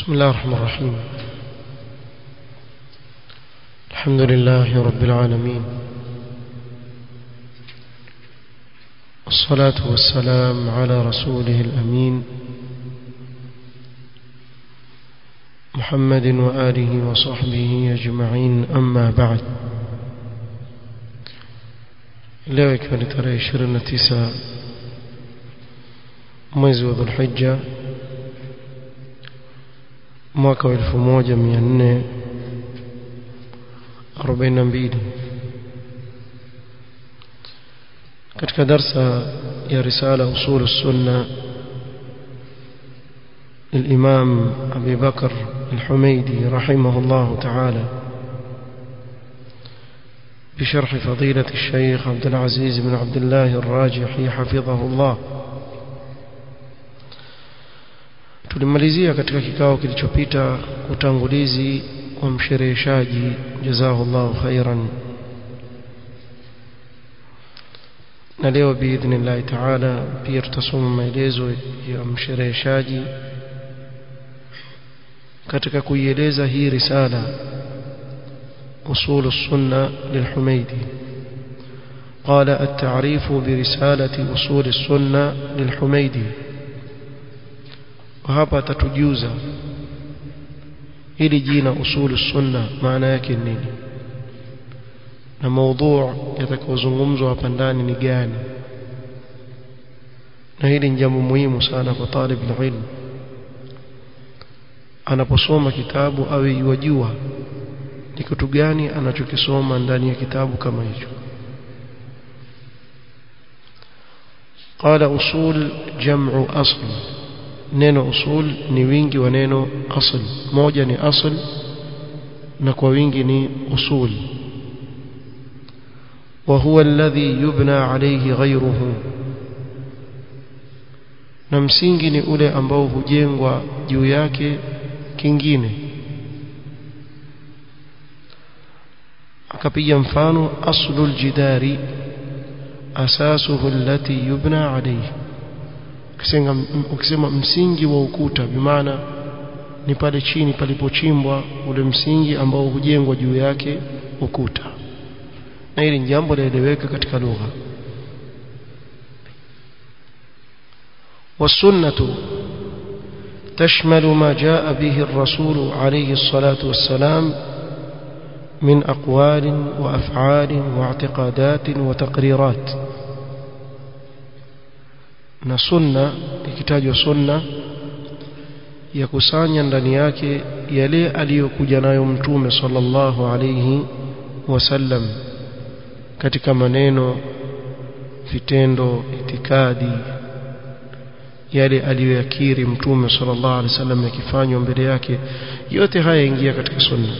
بسم الله الرحمن الرحيم الحمد لله رب العالمين والصلاة والسلام على رسوله الأمين محمد وآله وصحبه أجمعين أما بعد leo ikiwa ni tarehe 29 mwezi wa dhulhijja mwaka wa 1442 katika darsa ya risala usul sunna للإمام أبي بكر الحميدي رحمه الله تعالى بشرح فضيلة الشيخ عبد العزيز بن عبد الله الراجحي حفظه الله tulimalizia katika kikao kilichopita utangulizi wa mshereheshaji jazahullahu khairan na leo biidhnillahi taala pia tutasoma maelezo ya mshereheshaji katika kuieleza hii risala أصول السنة للحميدي قال التعريف برسالة أصول السنة للحميدي وهذا تتجوز ili jina usulu sunna maana yake nini na maudhu yatakayozungumzwa hapa ndani ni gani na hili ni jambo muhimu sana kwa talib ilmu anaposoma kitabu awe yajua ni kitu gani anachokisoma ndani ya kitabu kama hicho قال أصول جمع أصل neno usul ni wingi wa neno asl moja ni asl na kwa wingi ni usul وهو الذي يبنى عليه غيره na msingi ni ule ambao hujengwa juu yake kingine akapiga mfano aslul jidari asasuhu allati yubna alayhi ukisema msingi wa ukuta bimaana ni pale chini palipochimbwa ule msingi ambao hujengwa juu yake ukuta na hili jambo laeleweka katika lugha والسنة تشمل ما جاء به الرسول عليه الصلاة والسلام من أقوال وأفعال واعتقادات وتقريرات na sunna ikitajwa sunna ya kusanya ndani yake yale aliyokuja nayo mtume sallallahu alayhi wasallam katika maneno vitendo itikadi yale aliyoyakiri mtume sallallahu alayhi wasallam yakifanywa mbele yake yote haya ingia katika sunna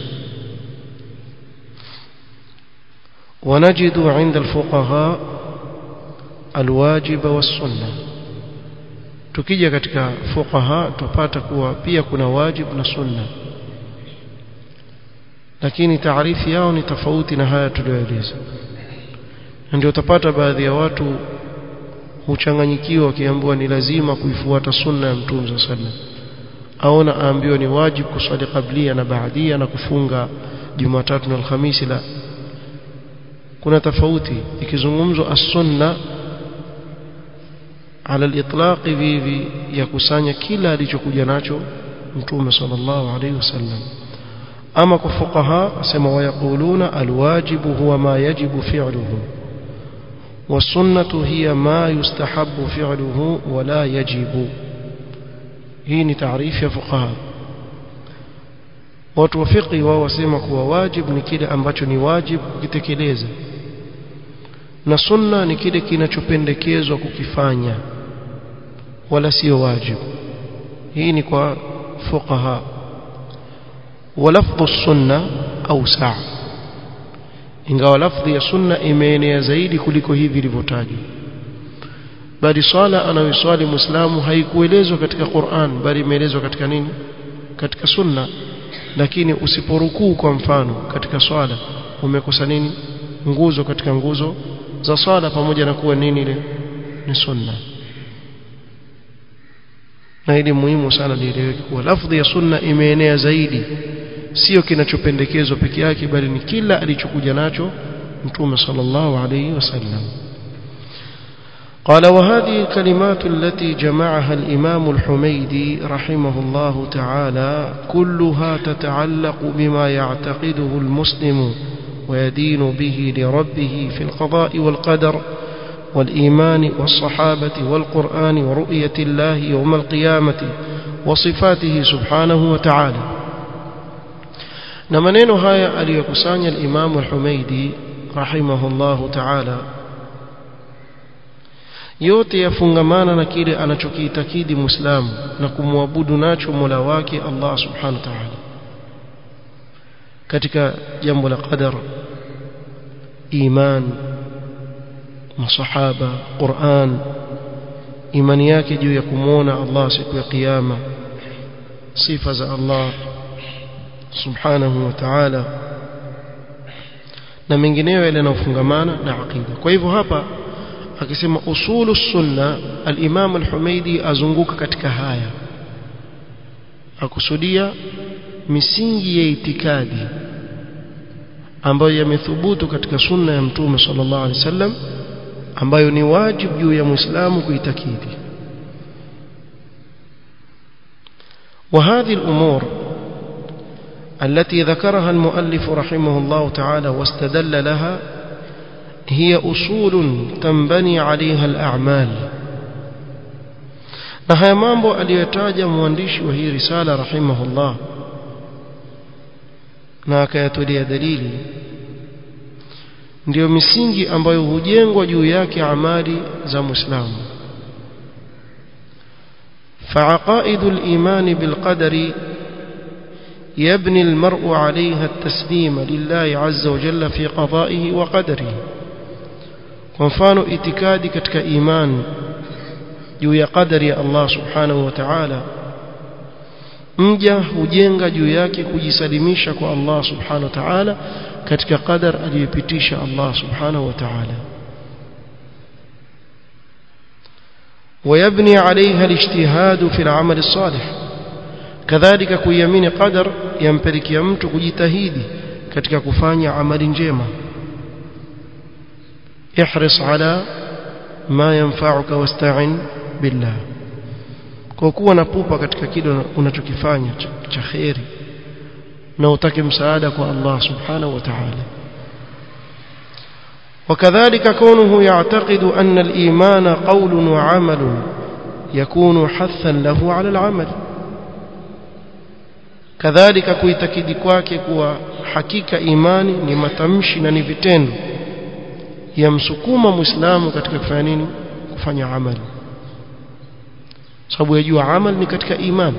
ونجد عند الفقهاء الواجب والسنه tukija katika fuqaha tupata kuwa pia kuna wajib na sunna lakini taarifi yao ni tofauti na haya tuliyoeleza na ndio utapata baadhi ya watu huchanganyikiwa wakiambiwa ni lazima kuifuata sunna ya mtume sallallahu alaihi wasallam aona aambiwa ni wajib kuswali kablia na baadia na kufunga Jumatatu na Alhamisi la kuna tofauti ikizungumzwa as-sunna ala al-itlaq vivi ya kusanya kila alichokuja nacho mtume sallallahu alaihi wasallam ama kwa fuqaha asema wayaquluna alwajibu huwa ma yajibu fi'luhu والسنه هي ما يستحب فعله ولا يجب hii ni taarifu ya fuqaha watu wa fiqh wao wasema kuwa wajib ni kile ambacho ni wajib kukitekeleza na sunna ni kile kinachopendekezwa kukifanya wala sio wajib hii ni kwa fuqaha walafdhu sunna awsa ingawa lafdhi ya sunna imeenea zaidi kuliko hivi ilivyotajwa bali swala anayoswali muislamu haikuelezwa katika Qur'an bali imeelezwa katika nini katika sunna lakini usiporukuu kwa mfano katika swala umekosa nini nguzo katika nguzo za swala pamoja na kuwa nini ile ni sunna na ili muhimu sana lieleweke kuwa lafdhi ya sunna imeenea zaidi sio kinachopendekezwa peke yake bali ni kila alichokuja nacho mtume sallallahu alayhi wasallam قال وهذه الكلمات التي جمعها الإمام الحميدي رحمه الله تعالى كلها تتعلق بما يعتقده المسلم ويدين به لربه في القضاء والقدر والإيمان والصحابة والقرآن ورؤية الله يوم القيامة وصفاته سبحانه وتعالى نمنين هاي أليكسان الإمام الحميدي رحمه الله تعالى yote yafungamana na kile anachokiitakidi muislamu na kumwabudu nacho Mola wake Allah subhanahu wa ta'ala katika jambo la qadar iman masahaba Qur'an imani yake juu ya kumwona Allah siku ya kiyama sifa za Allah subhanahu wa ta'ala na mengineyo yale yanayofungamana na aqida kwa hivyo hapa akisema usulu sunna al-Imam al-Humaidi azunguka katika haya akusudia misingi ya itikadi ambayo yamethubutu katika sunna ya mtume sallallahu alaihi wasallam ambayo ni wajibu juu ya muislamu kuitakidi وهذه الأمور التي ذكرها المؤلف رحمه الله تعالى واستدل لها هي أصول تنبني عليها الأعمال na haya mambo aliyotaja mwandishi wa hii risala rahimahullah na akayatolea dalili ndiyo misingi ambayo hujengwa juu yake amali za muislamu فعقائد الإيمان بالقدر يبني المرء عليها التسليم لله عز وجل في قضائه وقدره kwa mfano itikadi katika imani juu ya qadari ya Allah subhanahu wa ta'ala mja hujenga juu yake kujisalimisha kwa Allah subhanahu wa ta'ala katika qadar aliyopitisha Allah subhanahu wa ta'ala ويبني عليها الاجتهاد في العمل الصالح كذلك kuiamini qadar yampelekea mtu kujitahidi katika kufanya amali njema احرص على ما ينفعك واستعن بالله kwa kuwa na pupa katika kile unachokifanya cha khairi na utake msaada kwa Allah subhanahu wa ta'ala وكذلك كونه يعتقد أن الإيمان قول وعمل يكون حثا له على العمل كذلك kuitakidi kwake kuwa hakika imani ni matamshi na ni vitendo yamsukuma muislamu katika kufanya nini kufanya amali sababu yajua amal ni katika iman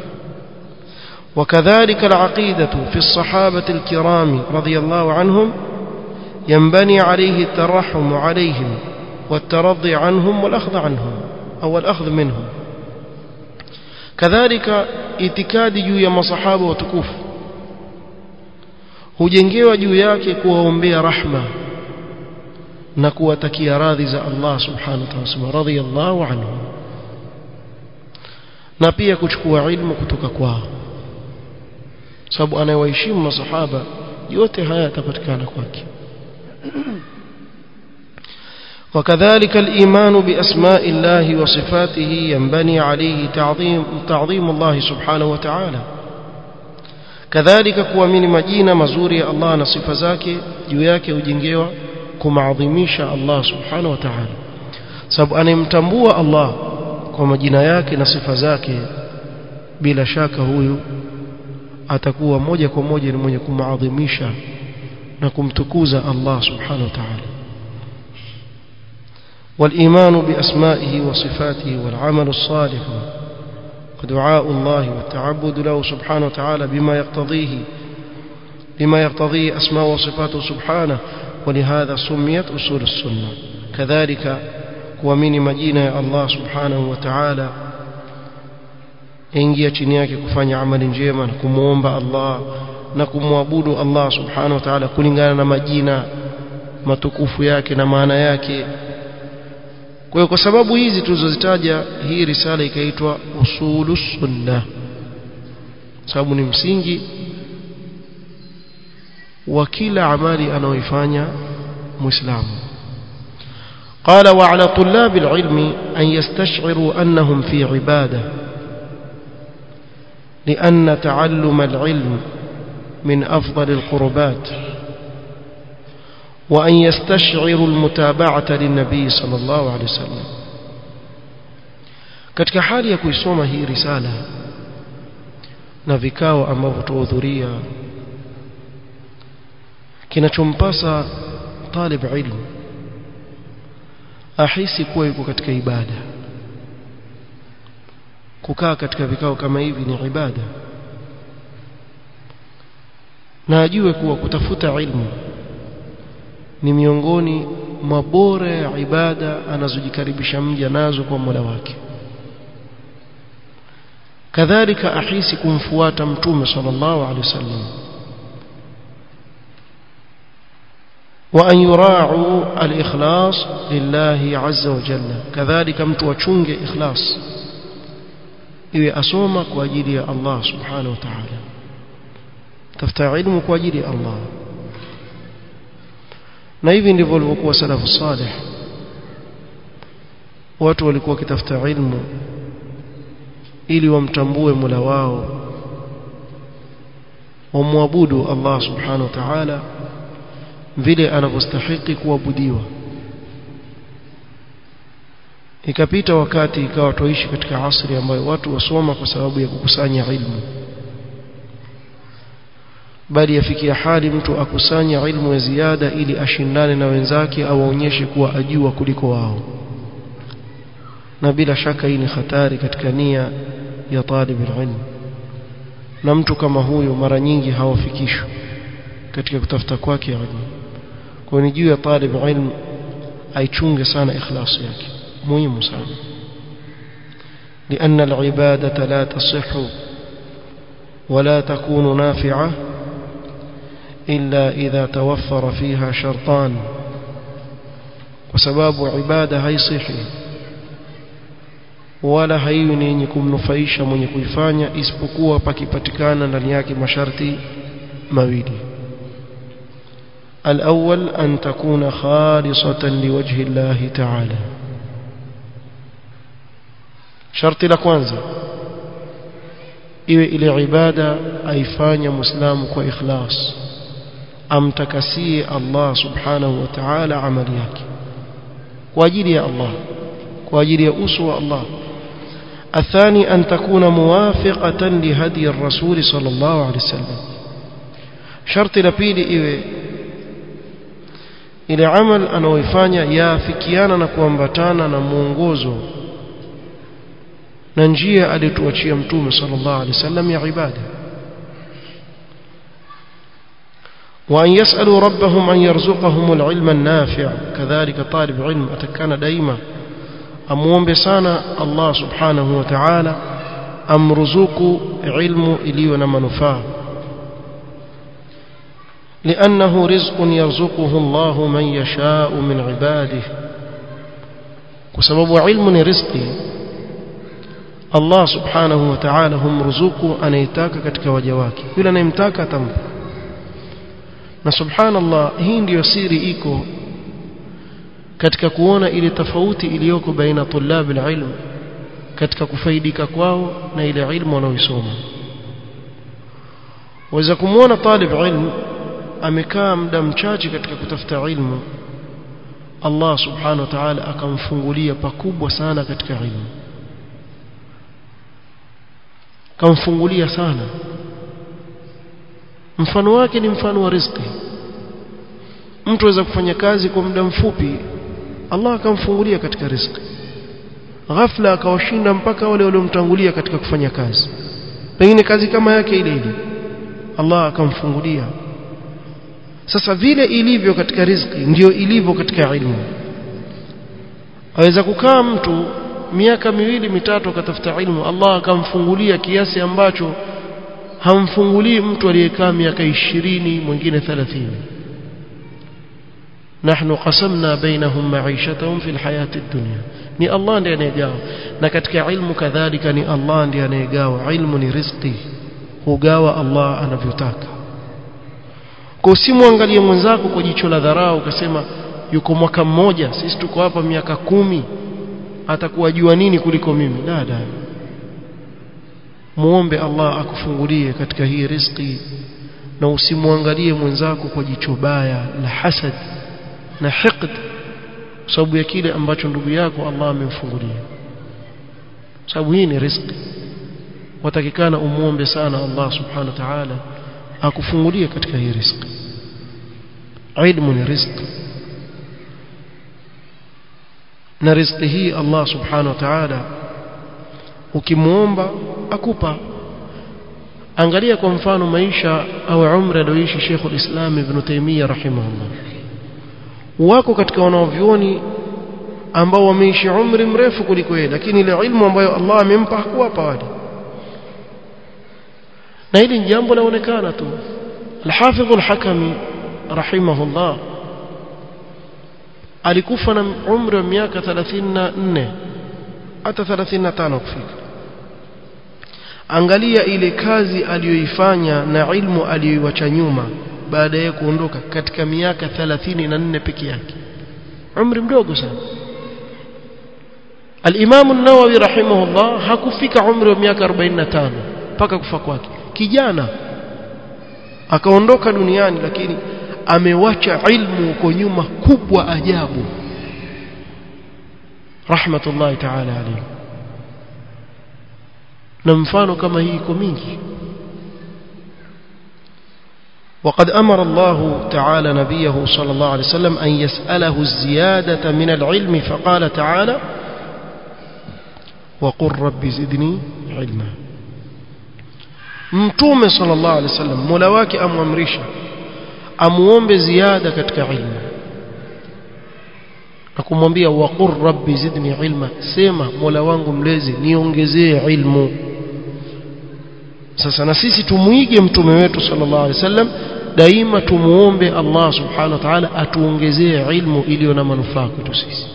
وكذلك العقيدة في الصحابة الكرام رضي الله عنهم ينبني عليه الترحم عليهم والترضي عنهم والأخذ عنهم أو الأخذ منهم كذلك itikadi juu ya masahaba watukufu hujengewa juu yake kuwaombea rahma na kuwatakia radhi za Allah subhanahu wa ta'ala radhiyallahu anhu na pia kuchukua ilmu kutoka kwao sababu anayewaheshimu masahaba yote haya yatapatikana kwake وكذلك الإيمان بأسماء الله وصفاته ينبني عليه تعظيم, تعظيم الله سبحانه وتعالى كذلك kuamini majina mazuri ya Allah na sifa zake juu yake hujengewa kumaadhimisha Allah subhanahu wa ta'ala sababu anemtambua Allah kwa majina yake na sifa zake bila shaka huyu atakuwa moja kwa moja ni mwenye kumaadhimisha na kumtukuza Allah subhanahu wa ta'ala والإيمان بأسمائه وصفاته والعمل الصالح ودعاء الله والتعبد له سبحانه وتعالى بما يقتضيه بما يقتضيه أسماء وصفاته سبحانه ولهذا سميت أصول السنة كذلك kuamini majina ya Allah subhanahu wa ta'ala ingia chini yake kufanya amali njema na kumuomba Allah na kumwabudu Allah subhanahu wa ta'ala kulingana na majina matukufu yake na maana yake kwa hiyo kwa sababu hizi tulizozitaja hii risala ikaitwa usulus sunna sababu ni msingi wa kila amali anaoifanya muislamu قال وعلى طلاب العلم أن يستشعروا أنهم في عبادة لأن تعلم العلم من أفضل القربات وأن يستشعروا المتابعة للنبي صلى الله عليه وسلم katika hali ya kuisoma hii risala na vikao ambavyo tuhudhuria kinachompasa talib ilmu ahisi kuwa yuko katika ibada kukaa katika vikao kama hivi ni ibada na ajue kuwa kutafuta ilmu ni miongoni mwa bora ya ibada anazojikaribisha mja nazo kwa Mola wake kadhalika ahisi kumfuata mtume sallallahu alaihi wasallam وأن يراعوا الإخلاص لله عز وجل كذلك mtu achunge ikhlas iwe asoma kwa ajili ya Allah subhanahu wa ta'ala tafuta ilmu kwa ajili ya Allah na hivi ndivyo walivyokuwa salafu salih watu walikuwa wakitafuta ilmu ili wamtambue Mola wao wamwabudu Allah subhanahu wa ta'ala vile anavyostahili kuabudiwa ikapita wakati ikawa tuishi katika asri ambayo watu wasoma kwa sababu ya kukusanya ilmu bali yafikia hali mtu akusanya ilmu ya ziada ili ashindane na wenzake au aonyeshe kuwa ajua kuliko wao na bila shaka hii ni hatari katika nia ya talib ilmu na mtu kama huyo mara nyingi hawafikishwi katika kutafuta kwake ilmu kwa ni juu ya talib ilmu aichunge sana ikhlasi yake muhimu sana لأن العبادة لا تصح ولا تكون نافعة إلا إذا توفر فيها شرطان وسباب عبادة هي صحي wala haiwi ni yenye kumnufaisha mwenye kuifanya isipokuwa pakipatikana ndani yake masharti mawili الأول أن تكون خالصة لوجه الله تعالى شرط لكوانزا iwe ile ibada aifanya muislamu kwa ikhlas amtakasie Allah subhanahu wa ta'ala amali yake kwa ajili ya Allah kwa ajili ya uso wa Allah الثاني أن تكون موافقة لهدي الرسول صلى الله عليه وسلم شرط لبيل إيه ile amal anaoifanya yaafikiana na kuambatana na mwongozo na njia aliyotuachia mtume sallallahu alaihi wasallam ya ibada وأن يسألوا ربهم أن يرزقهم العلم النافع كذلك طالب علم أتكان دائما أموم بسانا الله سبحانه وتعالى أم رزق علم إلينا منفاه لأنه رزق يرزقه الله من يشاء من عباده وسبب علم رزقي Allah subhanahu wa ta'ala humruzuku anayetaka katika waja wake yule anayemtaka atampa na subhanallah hii ndiyo siri iko katika kuona ile tofauti iliyoko baina tulab alilm katika kufaidika kwao na ile ilmu wanaoisoma waweza kumwona talib ilm amekaa muda mchache katika kutafuta ilmu Allah subhanahu wa ta'ala akamfungulia pakubwa sana katika ilmu kamfungulia sana mfano wake ni mfano wa riziki mtu aweza kufanya kazi kwa muda mfupi Allah akamfungulia katika riziki ghafla akawashinda mpaka wale waliomtangulia katika kufanya kazi pengine kazi kama yake ile ile Allah akamfungulia sasa vile ilivyo katika riziki ndio ilivyo katika ilmu aweza kukaa mtu miaka miwili mitatu akatafuta ilmu Allah akamfungulia kiasi ambacho hamfungulii mtu aliyekaa miaka ishirini mwingine thelathini nahnu qasamna bainahum ma'ishatahum fil hayati dunya ni Allah ndiye anayegawa na katika ilmu kadhalika ni Allah ndiye anayegawa ilmu ni riziki hugawa Allah anavyotaka kwa usimwangalie mwenzako kwa jicho la dharau ukasema yuko mwaka mmoja sisi tuko hapa miaka kumi atakuwa jua nini kuliko mimi dada muombe Allah akufungulie katika hii riziki na usimwangalie mwenzako kwa jicho baya la hasad na hiqd sababu ya kile ambacho ndugu yako Allah amemfungulia sababu hii ni riziki watakikana umuombe sana Allah subhanahu wa ta'ala akufungulie katika hii riziki ilmu ni riziki na riziki hii Allah subhanahu wa ta'ala ukimuomba akupa angalia kwa mfano maisha au umri alioishi Sheikh al-Islam Ibn Taymiyyah rahimahullah wako katika wanaovyoni ambao wameishi umri mrefu kuliko yeye lakini ile ilmu ambayo Allah amempa hakuwapa wale na hili ni jambo laonekana tu al-Hafidh al-Hakami rahimahullah alikufa na umri wa miaka 34 hata 35 kufika angalia ile kazi aliyoifanya na ilmu aliyoiwacha nyuma baada ya kuondoka katika miaka 34 peke yake umri mdogo sana al-Imam an-Nawawi rahimahullah hakufika umri wa miaka 45 mpaka kufa kwake kijana akaondoka duniani lakini amewacha ilmu huko nyuma kubwa ajabu rahmatullahi ta'ala alayhi na mfano kama hii iko mingi وقد أمر الله تعالى نبيه صلى الله عليه وسلم أن يسأله الزيادة من العلم فقال تعالى وقل رب زدني علما mtume sallallahu alaihi wasallam mola wake amwamrisha amuombe ziada katika ilmu na kumwambia waqur rabbi zidni ilma sema mola wangu mlezi niongezee ilmu sasa na sisi tumuige mtume wetu sallallahu alaihi wasallam daima tumuombe Allah subhanahu wa ta'ala atuongezee ilmu iliyo na manufaa kwetu sisi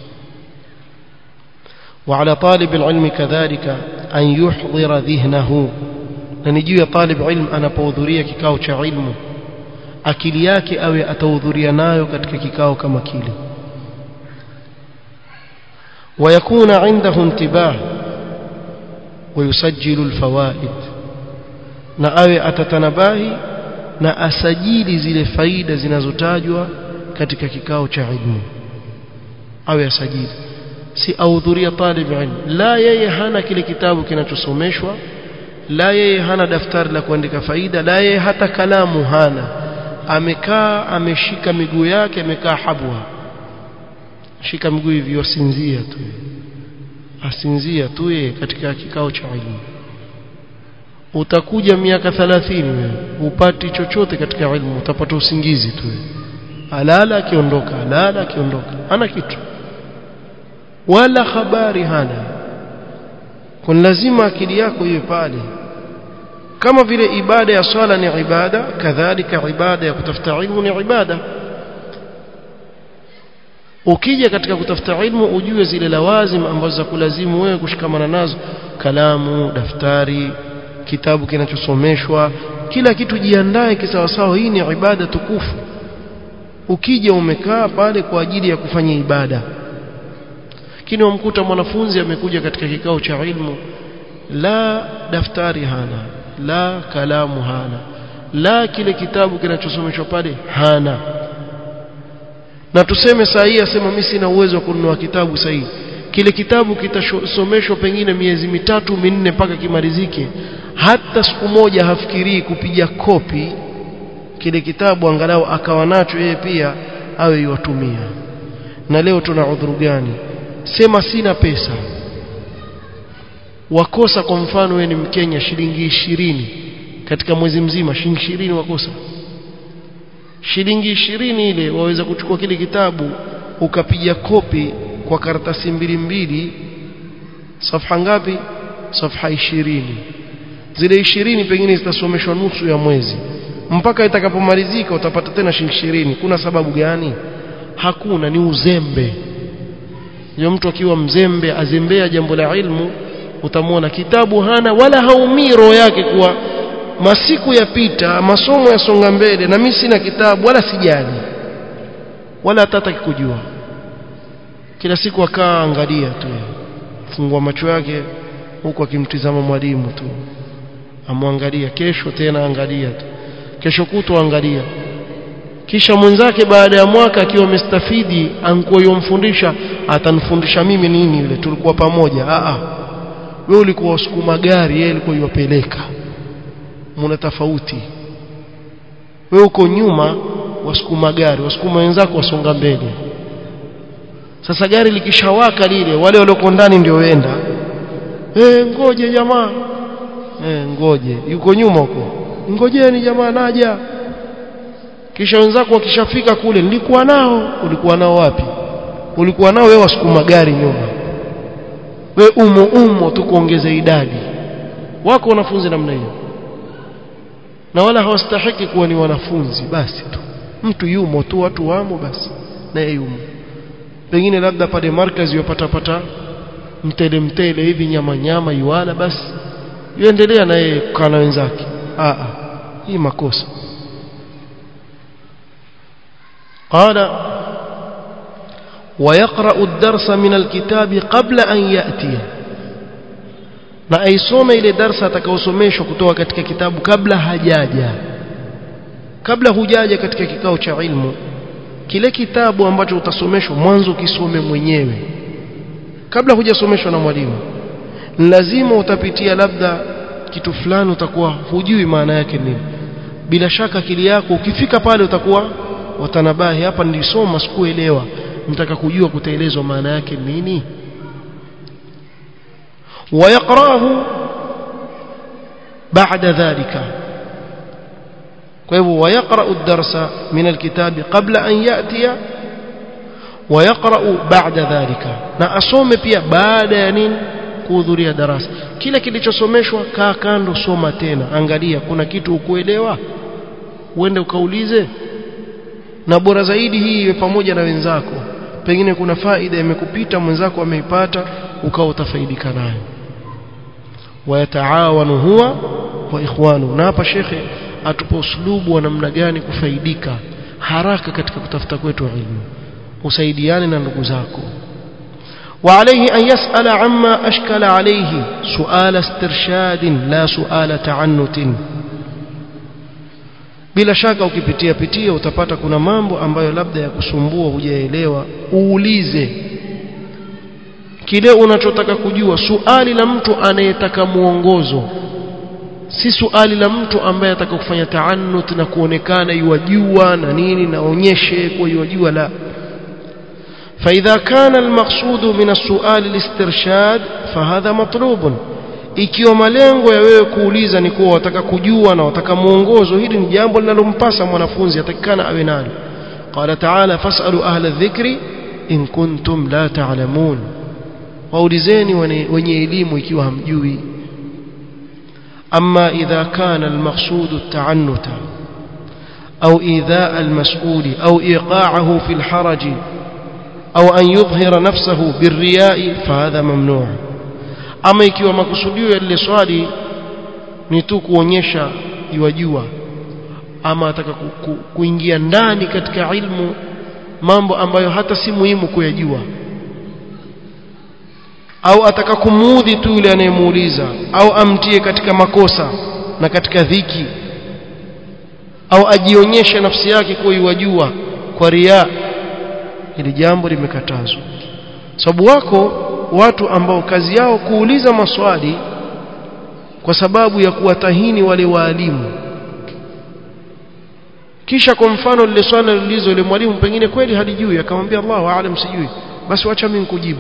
وعلى طالب العلم كذلك أن يحضر ذهنه na ni juu ya talib ilm anapohudhuria kikao cha ilmu akili yake awe atahudhuria nayo katika kikao kama kile ويكون عنده انتباه ويسجل الفوائد na awe atatanabahi na asajili zile faida zinazotajwa katika kikao cha ilmu awe asajili si ahudhuria talib ilm la yeye hana kile kitabu kinachosomeshwa la yeye hana daftari la kuandika faida la yeye hata kalamu hana amekaa ameshika miguu yake amekaa habwa shika miguu hivi asinzia tu asinzia tu yeye katika kikao cha elimu utakuja miaka 30 wewe upati chochote katika elimu utapata usingizi tu alala akiondoka alala akiondoka hana kitu wala habari hana kwa lazima akili yako iwe pale kama vile ibada ya swala ni ibada kadhalika ibada ya kutafuta ilmu ni ibada ukija katika kutafuta ilmu ujue zile lawazim ambazo za kulazimu wewe kushikamana nazo kalamu daftari kitabu kinachosomeshwa kila kitu jiandae kisawasawa hii ni ibada tukufu ukija umekaa pale kwa ajili ya kufanya ibada lakini wamkuta mwanafunzi amekuja katika kikao cha ilmu la daftari hana la kalamu hana la kile kitabu kinachosomeshwa pale hana na tuseme saa hii asema mimi sina uwezo wa kununua kitabu saa hii kile kitabu kitasomeshwa pengine miezi mitatu minne mpaka kimalizike hata siku moja hafikirii kupiga kopi kile kitabu angalau akawa nacho yeye pia awe iwatumia na leo tuna udhuru gani sema sina pesa wakosa kwa mfano wewe ni mkenya shilingi ishirini katika mwezi mzima shilingi ishirini wakosa shilingi ishirini ile waweza kuchukua kile kitabu ukapiga kopi kwa karatasi mbili mbili safha ngapi safha ishirini zile ishirini pengine zitasomeshwa nusu ya mwezi mpaka itakapomalizika utapata tena shilingi ishirini kuna sababu gani hakuna ni uzembe ndio mtu akiwa mzembe azembea jambo la ilmu utamwona kitabu hana wala haumii roho yake kuwa masiku yapita masomo yasonga mbele na mimi sina kitabu wala sijali wala hatataki kujua kila siku akaa angalia tu fungua macho yake huku akimtizama mwalimu tu amwangalia kesho tena angalia tu kesho kutwa angalia kisha mwenzake baada ya mwaka akiwa amestafidi ankuwa yomfundisha atanifundisha mimi nini yule tulikuwa pamoja a a wewe ulikuwa usukuma gari yeye alikuwa yupeleka muna tofauti wewe uko nyuma wasukuma gari wasukuma wenzako wasonga mbele sasa gari likishawaka lile wale walioko ndani ndio wenda eh ngoje jamaa eh ngoje yuko nyuma huko ngojeni jamaa naja kisha wenzako wakishafika kule nilikuwa nao ulikuwa nao wapi ulikuwa nao wewe wasukuma gari nyuma we umo umo tu kuongeza idadi wako wanafunzi namna hiyo na wala hawastahiki kuwa ni wanafunzi basi tu mtu yumo tu watu wamo basi naye yumo pengine labda pale markazi yopata pata mtele mtele hivi nyama nyama yuala basi yuendelea naye kukaa na wenzake a hii makosa قال ويقرأ الدرس من الكتاب قبل أن يأتي na aisome ile darsa atakayosomeshwa kutoka katika kitabu kabla hajaja kabla hujaja katika kikao cha ilmu kile kitabu ambacho utasomeshwa mwanzo kisome mwenyewe kabla hujasomeshwa na mwalimu lazima utapitia labda kitu fulani utakuwa hujui maana yake nini bila shaka akili yako ukifika pale utakuwa watanabahi hapa nilisoma sikuelewa nitaka kujua kutaelezwa maana yake nini ويقراه بعد ذلك فهو ويقرأ الدرس من الكتاب قبل أن يأتي ويقرأ بعد ذلك na asome pia baada ya nini kuhudhuria darasa kile kilichosomeshwa kaa kando soma tena angalia kuna kitu ukuelewa uende ukaulize na bora zaidi hii iwe pamoja na wenzako pengine kuna faida imekupita mwenzako ameipata ukawa utafaidika nayo wayataawanu huwa wa ikhwanu na hapa shekhe atupa uslubu wa namna gani kufaidika haraka katika kutafuta kwetu ilmu usaidiane na ndugu zako وعليه أن يسأل عما أشكل عليه سؤال استرشاد لا سؤال تعنت bila shaka ukipitia pitia utapata kuna mambo ambayo labda ya kusumbua hujaelewa uulize kile unachotaka kujua suali la mtu anayetaka mwongozo si suali la mtu ambaye ataka kufanya taannut na kuonekana yuwajua na nini naonyeshe kwa yuwajua la فإذا كان المقصود من السؤال الاسترشاد فهذا مطلوب ikiwa malengo ya wewe kuuliza ni kuwa wataka kujua na wataka mwongozo hili ni jambo linalompasa mwanafunzi atakikana awe nalo qala ta'ala fas'alu ahla dhikri in kuntum la ta'lamun waulizeni wenye elimu ikiwa hamjui amma idha kana almaqsud at-ta'annuta au idha al-mas'ul au iqa'ahu fi al-haraj au an yudhhira nafsahu birriya'i fahadha mamnu' ama ikiwa makusudio ya lile swali ni tu kuonyesha iwajua ama ataka ku, ku, kuingia ndani katika ilmu mambo ambayo hata si muhimu kuyajua au ataka kumuudhi tu yule anayemuuliza au amtie katika makosa na katika dhiki au ajionyeshe nafsi yake kuwa iwajua kwa ria hili jambo limekatazwa sababu wako watu ambao kazi yao kuuliza maswali kwa sababu ya kuwatahini wale waalimu kisha kwa mfano lile swali lilizo ile mwalimu pengine kweli halijui akamwambia Allahu aalam sijui basi wacha mimi nikujibu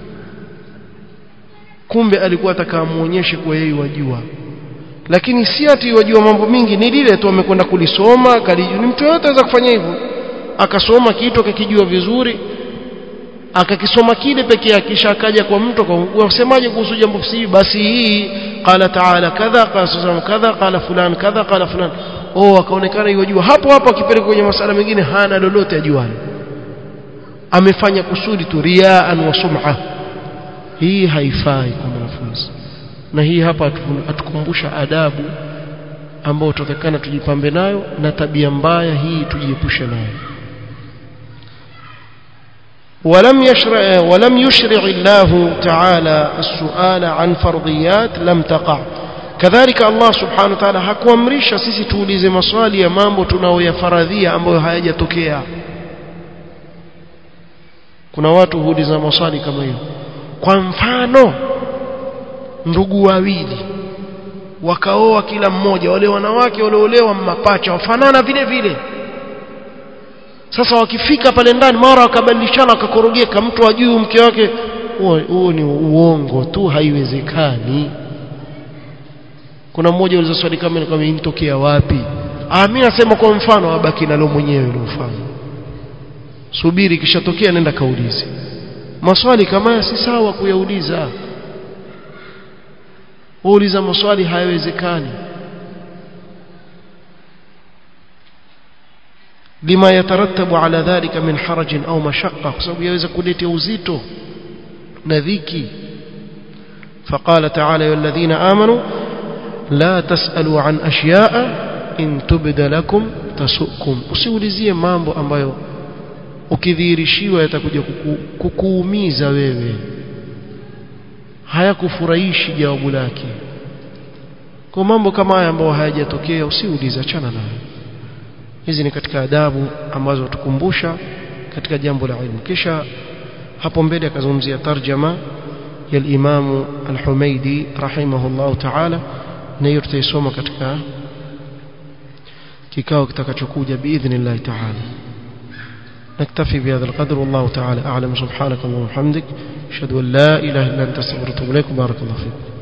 kumbe alikuwa atakamuonyeshe kwa yeye wajua lakini si ati wajua mambo mingi ni lile tu amekwenda kulisoma kalijua ni mtu yote anaweza kufanya hivyo akasoma kitu akakijua vizuri akakisoma kile peke yake kisha akaja kwa mtu wasemaje kuhusu jambo hili basi hii qala taala kadha qala sallam kadha qala fulan kadha qala fulan oh akaonekana yajua hapo hapo akipeleka kwenye masala mengine hana lolote ajuani amefanya kusudi tu riaan wa sum'a hii haifai kwa mwanafunzi na hii hapa atukumbusha adabu ambayo tutakana tujipambe nayo na tabia mbaya hii tujiepushe nayo ولم يشرع ولم يشرع الله تعالى السؤال عن فرضيات لم تقع كذلك الله سبحانه وتعالى hakuamrisha sisi tuulize maswali ya mambo tunayoyafaradhia ambayo hayajatokea kuna watu huuliza maswali kama hiyo kwa mfano ndugu wawili wakaoa kila mmoja wale wanawake waliolewa mapacha wafanana vile vile sasa wakifika pale ndani mara wakabadilishana wakakorogeka mtu ajui mke wake huo ni uongo tu haiwezekani kuna mmoja uliza swali kama ni kama inatokea wapi ah mimi nasema kwa mfano abaki nalo mwenyewe ile mfano subiri kishatokea nenda kaulize maswali kama haya si sawa kuyauliza uuliza maswali hayawezekani lima yatarattabu ala dhalika min harajin au mashaqqa kwa sababu yaweza kuleta uzito na dhiki فقال تعالى يا الذين آمنوا لا تسألوا عن أشياء إن تبد لكم تسؤكم usiulizie mambo ambayo ukidhihirishiwa yatakuja kuku, kukuumiza wewe hayakufurahishi jawabu lake kwa mambo kama haya ambayo hayajatokea usiulize achana nayo hizi ni katika adabu ambazo tukumbusha katika jambo la ilmu kisha hapo mbele akazungumzia tarjama ya al-Imam al-Humaidi rahimahullah ta'ala na hiyo tutaisoma katika kikao kitakachokuja biidhnillah ta'ala نكتفي بهذا القدر والله تعالى أعلم سبحانك اللهم وبحمدك أشهد أن لا إله إلا أنت استغفرك وأتوب إليك بارك الله فيك